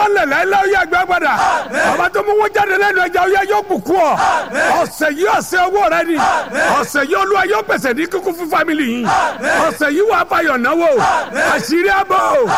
tán lẹ̀ lẹ́lẹ́ ó yẹ gbẹ́ padà ọba tó mú wọn jáde lẹ́nu ẹja ó yẹ yóò bùkún ọ ọ̀sẹ̀ yìí ọ̀sẹ̀ owó rẹ ni ọ̀sẹ̀ yìí olúwa yóò pèsè ní kíkún fún fámìlì yìí ọ̀sẹ̀ yìí wà á fayọ̀ náwó àṣírí àbọ̀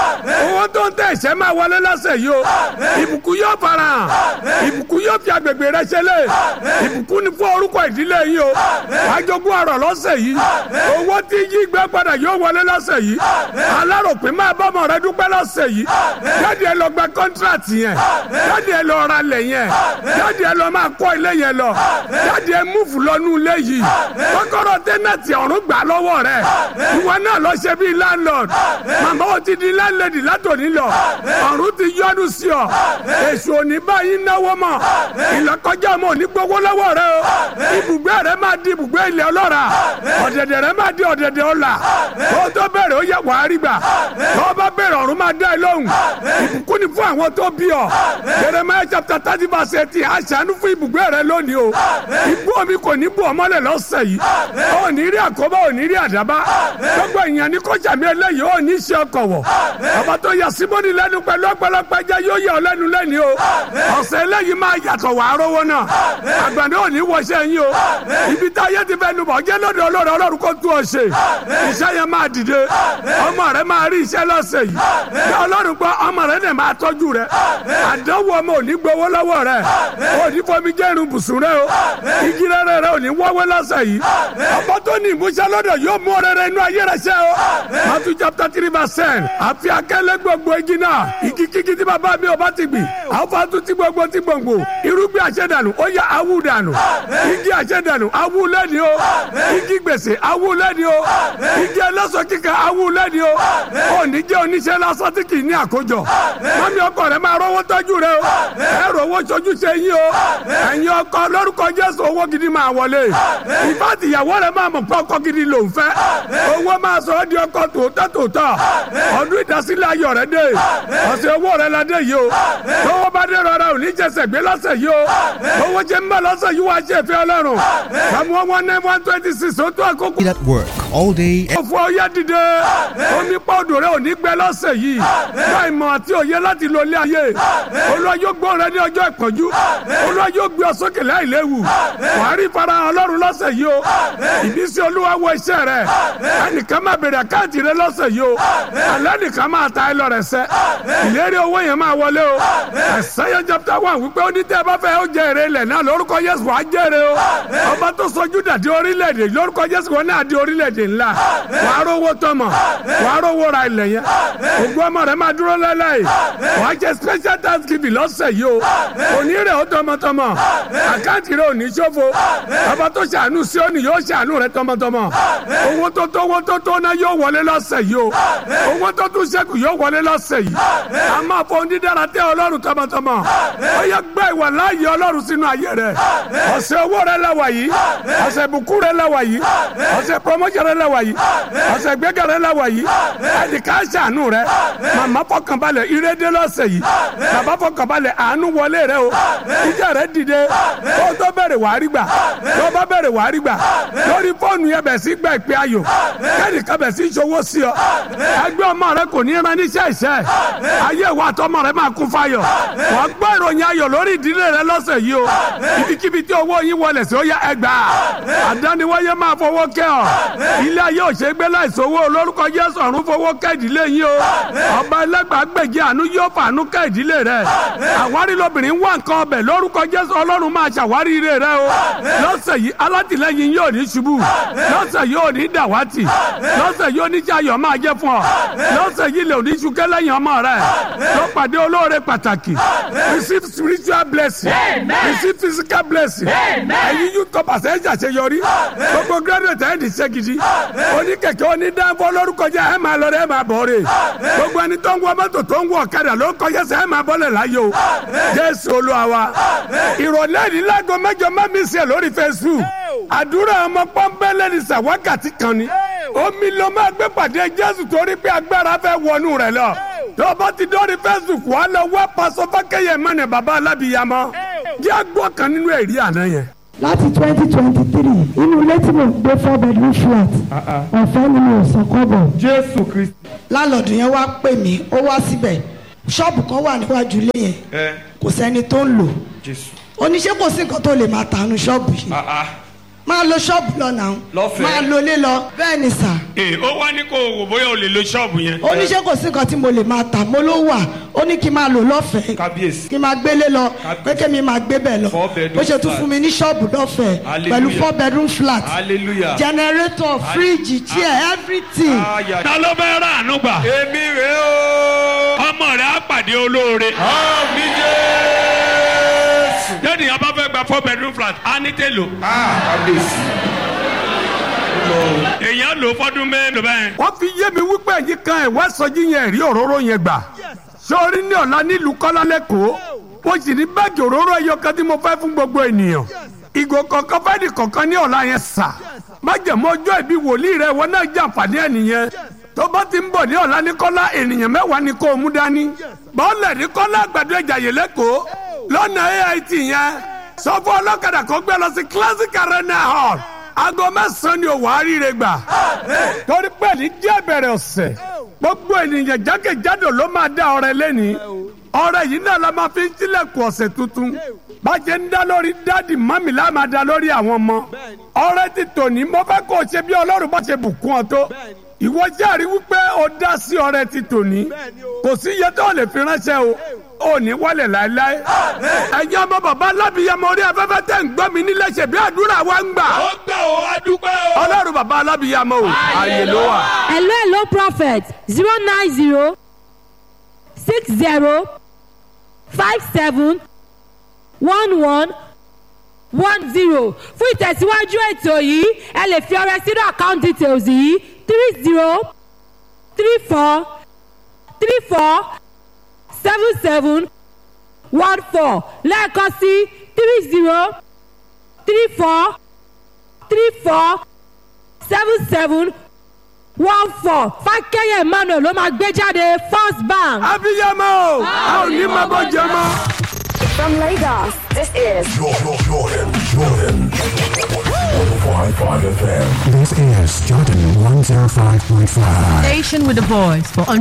owó tó ń tẹ̀ ẹ̀ṣẹ̀ máa wọlé lọ́sẹ̀ yìí o ìbùkún yóò fara hàn ìbùkún yóò fi agbègbè rẹ ṣẹlẹ̀ ìbùkún ni fún orúkọ ìdílé yìí o wàá jogún ọrọ̀ lọ́sẹ̀ yìí owó tí yí gbẹ́ padà yóò wọlé lọ́sẹ̀ yìí aláròpin máa bọ́ ọmọ rẹ dúpẹ́ lọ́sẹ̀ yìí jáde ẹ lọ gba kọ́ńtíráàtì yẹn jáde ẹ lọ ra lẹ̀ yẹn jáde ẹ lọ máa kọ́ ilé yẹn lọ jáde ẹ múfù lọ́nú ilé yìí kọ́kọ́rọ́ tẹ́nẹ̀tì ọ̀run gbà lọ́wọ́ rẹ ìwọ náà lọ ṣe bíi landlord màmá o ti di landlady látòní lọ ọ̀run ti yọ́nú sí ọ èṣù òní báyìí náwó mọ̀ ìlọ́kọjá mọ̀ ní gbowó lọ́wọ́ rẹ o ibùgbé rẹ máa di ibùgbé ilẹ̀ ọlọ́ra ọ̀dẹ̀dẹ̀ rẹ máa di ọ̀dẹ̀dẹ̀ ọ̀la kó tó bẹ̀rẹ̀ ó yẹ wàá rí gbà tó bá bẹ̀rẹ̀ ọ̀run máa dá ẹ lóhùn ìbùkún ni fún àwọn tó bí ọ Jeremiah chapter thirty verse eighteen aṣàánú fún ibùgbé rẹ lónìí o ibú omi kò ní bù ọmọlẹ̀ lọ́sẹ̀ yìí ó ní rí àkóbá ó ní rí àdábá gbogbo èèyàn ní kó jàmí eléyìí ó ní ṣe ọkọ̀ wọ̀ ọba tó yà símọ́nì lẹ́nu pẹ̀lú ọ̀pọ̀lọpọ̀ ẹja yóò yà ọ́ lẹ́nu lẹ́ni o ọ̀sẹ̀ eléyìí máa yàtọ̀ wà á rówó náà àgbàdo ò ní wọṣẹ́ yín o ibi tá a yẹ ti fẹ́ nu bọ̀ jẹ́ lọ́dọ̀ ọlọ́run ọlọ́run kó tú ọ ṣe iṣẹ́ yẹn máa dìde ọmọ rẹ máa rí iṣẹ́ lọ́sẹ̀ yìí bí ọlọ́run gbọ́ ọmọ rẹ dẹ̀ máa tọ́jú rẹ àdánwò ọmọ ò ní gbowó lọ́wọ́ rẹ ò ní fomi jẹ́ irun bùsùn rẹ o igi rere rẹ ò ní wọ́wé lọ́sẹ̀ yìí ọmọ tó ní ìmúṣẹ lọ́dọ̀ yóò mú ọrẹ́rẹ́ inú ayé rẹ ṣe o Matthew chapter three verse ten àfi akẹ́lẹ́ gbogbo igi náà igi kíkí tí bàbá mi ò bá ti gbìn àwọn fatu tí gbogbo tí gbòǹgbò irúgbìn àṣẹdànù ó yá awú dànù igi àṣẹdànù awú lẹ́ni o igi gbèsè awú lẹ́ni o igi ẹlẹ́sọ̀ kíkà awú lẹ́ni o òní jẹ́ oníṣẹ́ lásán tí kì í ní àkójọ mọ́mí ọkọ rẹ máa rówó tọ́jú rẹ o ẹ̀rọ owó sojú ṣe yín o ẹ̀yin ọkọ lórúkọ Jésù owó gidi máa wọlé ìfàtí ìyàwó rẹ máa mọ̀ pé ọkọ gidi ló ń fẹ́ owó máa sọ ọ́ di ọkọ tòótọ́ tòótọ́ ọdún ìdásílẹ̀ ayọ̀ rẹ dé ọ̀sẹ̀ owó rẹ la dé yìí o owó bá dé rọra ò ní jẹsẹ̀ gbé lọ́sẹ̀ yìí o owó jẹ́ ń bá lọ́sẹ̀ yìí wá ṣe fẹ́ ọlọ́run àmọ́ one nine one twenty six ó tó àkókò. at work all day. ó fún ọyá dìde omi pọ́ọ̀dù rẹ ò ní gbẹ lọ́sẹ̀ yìí bá ìmọ̀ àti òye láti lo ilé ayé olúwa yóò gbọ́ rẹ ní ọjọ́ ìpọ́njú olúwa yóò gbé ọ sókè láìléwu wàá rí farahàn ọlọ́run lọ́sẹ̀ yìí o ìbísí olúwa wọ iṣẹ́ rẹ ẹnìkan máa bèrè àkáǹtì rẹ lọ́sẹ̀ yìí o alẹ́ nìkan máa ta ẹ lọ́rẹ̀ sẹ́ ìlérí owó yẹn máa wọlé o ẹ̀sẹ̀yẹ chapter one wípé ó ní tẹ́ ẹ bá fẹ́ ó jẹ èrè ilẹ̀ náà lórúkọ Jésù wàá jèrè o ọba tó sọjú dàdí orílẹ̀-èdè lórúkọ Jésù wọn náà di orílẹ̀-èdè ńlá wàá rówó tọmọ wàá rówó ra ilẹ̀ yẹn ògùn ọmọ rẹ máa dúró lẹ́lẹ́yìí wàá jẹ special thanksgiving lọ́sẹ̀ yìí o òní rẹ̀ ó tọmọtọmọ àkáǹtì rẹ̀ ò ní ṣòfò ọba tó ṣàánú sí òní yóò ṣàánú rẹ̀ tọmọtọmọ owó tó tó owó tó tó náà yóò wọlé lọ́sẹ̀ yìí o owó tó tún ṣẹ́kù yóò wọlé lọ́sẹ̀ yìí a máa fọ onídàára tẹ ọlọ́run tọmọtọmọ ó yẹ gbẹ́ ìwà láàyè ọlọ́run sínú ayé rẹ̀ ọ̀sẹ̀ owó rẹ̀ lẹ́wà yìí ọ̀sẹ̀ ìbùkún rẹ̀ lẹ́wà yìí ọ̀sẹ̀ promotion rẹ̀ lẹ́wà yìí ọ̀sẹ̀ gbẹ́gà rẹ̀ lẹ́wà yìí ẹnìkan ṣàánú rẹ̀ màmá fọkànbalẹ̀ ìrédé lọ́sẹ̀ yìí bàbá fọkànbalẹ̀ àánú wọlé rẹ̀ o ìjà rẹ̀ dìde kó tó bẹ̀rẹ̀ wàá rí gbà tó bá bẹ̀rẹ̀ wàá rí gbà lórí fóònù yẹn bẹ̀ sí gbà ìpè ayò kẹ́nìkan bẹ̀ sí ṣòwò sí ọ ẹgbẹ́ ọmọ rẹ kò ní ran níṣẹ́ ìṣẹ́ ayé ìwà àtọmọ rẹ máa kún fáyọ̀ wọ́n gbọ́ ìròyìn ayọ̀ lórí ìdílé rẹ lọ́sẹ̀ yìí o ibikíbi tí owó yín wọlé sí ó yá ẹgbà àdániwáyé máa fowó kẹ́ ọ ilé ayé òṣègbè láìsówó olórúkọ Jésù ọ̀run fowó kẹ́ ìdílé yín o ọba ẹlẹ́gbàgbèjì àánú yóò fàánú kẹ́ ìdílé rẹ àwárí lobìnrin wà nǹkan ọbẹ̀ lórúkọ Jésù ọlọ́run máa ṣàwárí ire rẹ o lọ́sẹ̀ yìí alátìlẹ́yìn yóò ní ṣubú lọ́sẹ̀ yóò ní dàwátì lọ́sẹ̀ yóò ní jayọ̀ máa jẹ́ fún ọ lọ́sẹ̀ yìí lè ní ṣúkẹ́ lẹ́yìn ọmọ rẹ ló pàdé olóore pàtàkì receive spiritual blessing receive physical blessing ẹ̀yin youth corpus ẹ̀ ṣàṣeyọrí gbogbo graduate ẹ̀ ní ṣe gidi oníkẹ̀kẹ́ onídàáfọ́ lórúkọ jẹ́ ẹ̀ máa lọ rẹ̀ ẹ̀ máa bọ̀ rẹ̀ gbogbo ẹni tó ń wọ mọ́tò tó ń wọ ọ̀kadà ló kọjá sẹ́ ẹ̀ máa bọ́lẹ̀ láyé o Jésù Olúwa wa ìrọ̀lẹ́ ní láago mẹ́jọ mẹ́mí sí ẹ̀ lórí Facebook àdúrà ọmọ pọ́ńbẹ́lẹ́ ní sàwákàtí kan ni omi ló máa gbé pàdé Jésù torí pé agbára fẹ́ wọnú rẹ̀ lọ tó bá ti dọ́rí Facebook wà lọ wá pàṣọ fákẹ́yẹ mọ́nà bàbá alábìyamọ jẹ́ àgbọ̀ kan nínú ẹ̀rí àná yẹn láti twenty twenty three inú ilé tí mo gbé four bedroom flat ọ̀fẹ́ ni mo sọ kọ́bọ̀. Jésù Kristi. lálọ́ọ̀dù yẹn wá pè mí ó wá síbẹ̀ ṣọ́ọ̀bù kan wà níwájú ilé yẹn ẹ kò sẹ́ni tó ń lò jésù oníṣẹ́ kò sí nǹkan tó lè máa tànú ṣọ́ọ̀bù yìí ah ah máa lo ṣọ́ọ̀bù lọ náà Lọ́fẹ̀ẹ́. máa lo ilé lọ bẹ́ẹ̀ ni sà ee ó wá ní kó o wò bóyá o lè lo ṣọ́ọ̀bù yẹn. oníṣẹ́ kò sí nǹkan tí mo lè máa tà mo ló wà ó ní kí n máa lò lọ́fẹ̀ẹ́ kábíyèsí kí n máa gbélé lọ Kábíyèsí. pé kémi máa gbé bẹ̀ lọ Four bedroom bó ṣe tún flat. fún mi ní ṣọ́ọ̀bù lọ́fẹ̀ẹ́ Hallelujah. pẹ̀lú four bedroom flat hallelujah generator fridge chair everything aya ta ló fẹ́ rà àánú gbà. èmi rè o ọmọ rẹ̀ á pàdé olóore. àmì jésù lẹ́nu yẹn bá fẹ́ gba four bedroom flat á ní tèlò. ah kábíyèsí èèyàn lò ó fọdún mélòó bẹ́ẹ̀. wọ́n fi yé mi wípé ẹ̀yin kan ẹ̀wá sọjí yẹn rí òróró yẹn gbà sórí ní ọ̀la nílùú kọ́lá lẹ́kọ̀ọ́ mo sì ní báàgì òróró ẹyọ kan tí mo fẹ́ fún gbogbo ènìyàn ìgò kọ̀ọ̀kan fẹ́ẹ́nì kọ̀ọ̀kan ní ọ̀la yẹn sà májèmọ́ ọjọ́ ìbí wòlíì rẹ wọn náà jàǹfààní ẹ̀ nìyẹn tó bá ti ń bọ̀ ní ọ̀la ní kọ́lá ènìyàn mẹ́wàá ni kó o mú dání bọ́ọ̀lẹ̀ ní kọ́lá àgbàdo ìjàyè lẹ́kọ̀ọ́ lọ́nà AIT yẹn sọ fún ọlọ́kadà kó gbé lọ sí classic arena hall aago mẹ́sàn-án ni òwò àríire gbà torí pé ní díẹ̀ bẹ̀rẹ̀ ọ̀sẹ̀ gbogbo ènìyàn jákèjádò ló máa dá ọrẹ lẹ́ni ọrẹ yìí náà la máa fi ń tilẹ̀kùn ọ̀sẹ̀ tuntun bàjẹ́ ń dá lórí dádì mọ́mì la máa dá lórí àwọn ọmọ ọrẹ ti tòní mo fẹ́ kó o ṣe bí ọlọ́run bá ṣe bùkún ọ tó ìwọ jẹ́rìí wípé o dá sí ọrẹ ti tòní kò sí iye tó lè fi ránṣẹ́ o ò ní wálẹ̀ láéláé ẹ̀yin ọmọ bàbá alábìyamọ orí afẹ́fẹ́ tẹ̀ ń gbọ́ mi nílé ṣe bí àdúrà wa ń gbà ó gbà ó a dúpẹ́ o. ọlọ́run bàbá alábìyamọ o ààyè ló wà. hello hello prophet zero nine zero six zero five seven one one one zero fún ìtẹ̀síwájú ètò yìí ẹ lè fi ọrẹ sínú account details yìí three zero three four three four seven seven one four lẹ́ẹ̀kan sí three zero three four three four seven seven one four fákẹ́yẹ̀ emmanuel ló máa gbé jáde first bank. abiyamọ o a ò ní máa bọ́ jẹ mọ́. From Lagos, this is Jordan, Jordan, Jordan. 105.5 FM. This is Jordan 105.5. Station with a voice for